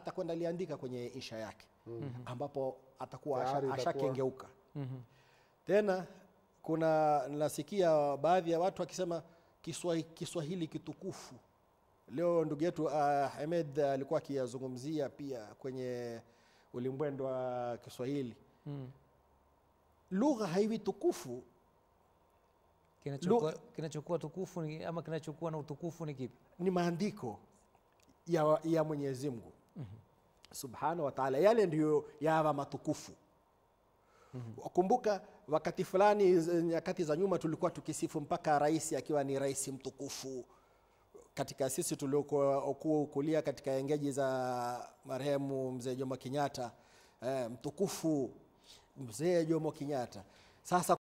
atakwenda liandika kwenye insha yake ambapo atakuwa Tayari asha- itakuwa- ashakengeuka tena kuna nasikia baadhi ya watu wakisema Kiswahi- Kiswahili kitukufu. Leo ndugu yetu uh, Hamed alikuwa akiyazungumzia pia kwenye ulimbwendo wa Kiswahili. Lugha haiwi tukufu Kinachokuwa, kinachokuwa tukufu ni, ama kinachokuwa na utukufu ni kipi? ni maandiko ya, ya Mwenyezi Mungu subhanahu wa taala, yale ndiyo yawa matukufu. Kumbuka wakati fulani, z- nyakati za nyuma, tulikuwa tukisifu mpaka rais akiwa ni rais mtukufu katika sisi tuliokulia katika engeji za marehemu mzee Jomo Kenyatta, eh, mtukufu mzee Jomo Kenyatta. Sasa